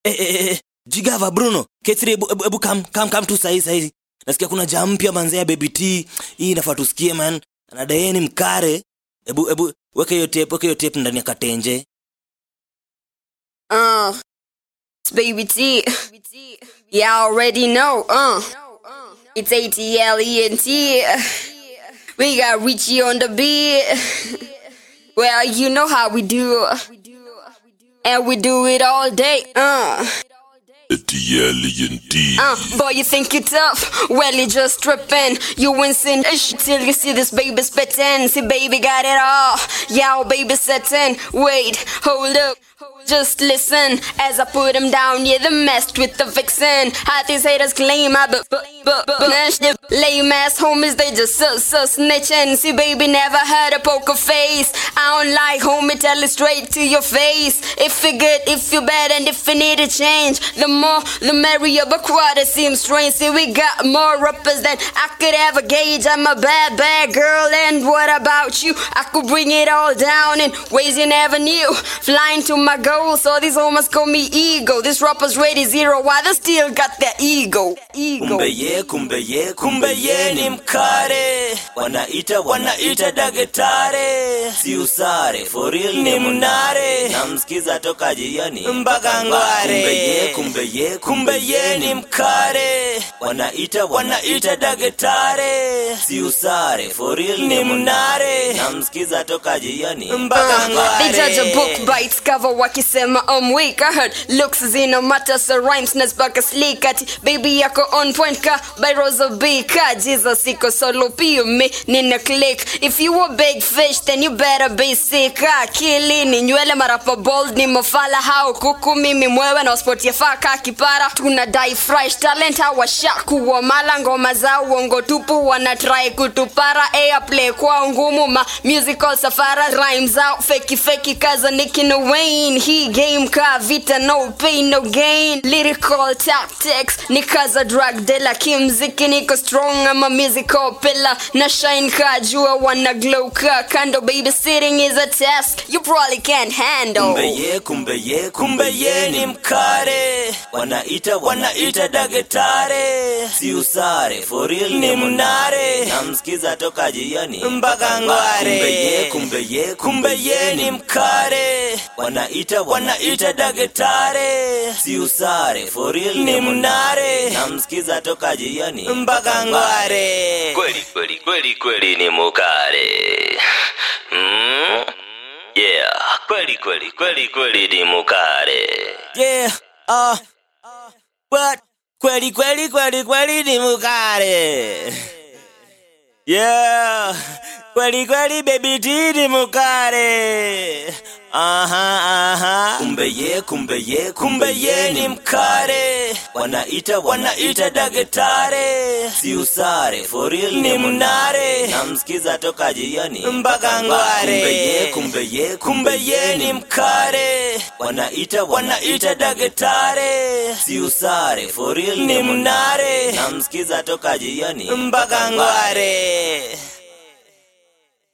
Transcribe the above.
eh, eh, eh, jigava bruno k3 ebu, ebu, ebu kam, kam, kam tu sahi sahi nasikia kuna jam mpya manzea baby t hii inafaa tusikie man anadaeni mkare ebu ebu weke hiyo tape weke hiyo tape ndani ya katenje Uh, it's Baby T. You already know. Uh, it's ATL ENT. We got Richie on the beat. Well, you know how we do. And we do it all day. Uh. T-L-E-N-T. Uh, boy, you think you tough? Well, you just tripping. You wincing ish till you see this baby spitting. See, baby got it all. Yeah, baby setting. Wait, hold up. Just listen as I put him down. Yeah, the messed with the vixen. How these haters claim I but but but but nash the lame ass homies. They just so so snitching. See, baby never had a poker face. I don't like homie. Tell it straight to your face. If you good, if you bad, and if you need a change, the more the merrier. But quite it seems strange. See, we got more rappers than I could ever gauge. I'm a bad bad girl, and what about you? I could bring it all down in ways you never knew. Flying to my goals, so these almost call me ego. This rapper's ready zero, why they still got that ego? Ego. kumbe ye kumbe ye kumbe ye ni mkare wanaita wanaita dagetare si usare for real ni mnare namsikiza toka jioni mpaka ngware kumbe ye kumbe ye kumbe ye ni mkare wanaita wanaita dagetare si usare for real ni mnare namsikiza toka jioni mpaka They judge a ngware book by its cover wakisema I'm weak I heard looks zina matter so rhymes nazbaka sleek ati baby yako on point ka by Rosa B ka Jesus iko solo pia me nina click if you a big fish then you better be sick akili ni nywele marapa bold ni mafala hao kuku mimi mwewe na sport ya faka kipara tuna die fresh talent hawashaku wa mala ngoma za uongo tupu wana try kutupara airplay kwa ngumu ma musical safara rhymes out feki feki kaza Nicki no Wayne he game ka vita no pain no gain lyrical tactics ni kaza drug dealer kimziki niko strong ama musical pillar na shine ka jua wana glow ka kando babysitting is a task you probably can't handle kumbe ye kumbe ye kumbe ye ni mkare wanaita wanaita dagetare si usare for real ni mnare namsikiza toka jioni mpaka ngware kumbe ye kumbe ye kumbe ye ni mkare wanaita wanaita dagetare si usare for real ni mnare namsikiza toka jioni mpaka ngware kweli kweli kweli kweli ni mukare mm? Yeah, kweli kweli kweli kweli ni mukare. Yeah, uh, but kweli kweli kweli kweli ni mukare. Yeah, kweli kweli baby T ni mukare. Aha, aha. Kumbe ye, kumbe ye, kumbe ye ni mkare. Wanaita, wanaita dagetare. Si usare, for real ni mnare. Namsikiza toka jioni mpaka ngware. Kumbe ye, kumbe ye, kumbe ye ni mkare. Wanaita, wanaita dagetare. Si usare, for real ni mnare. Namsikiza toka jioni mpaka ngware.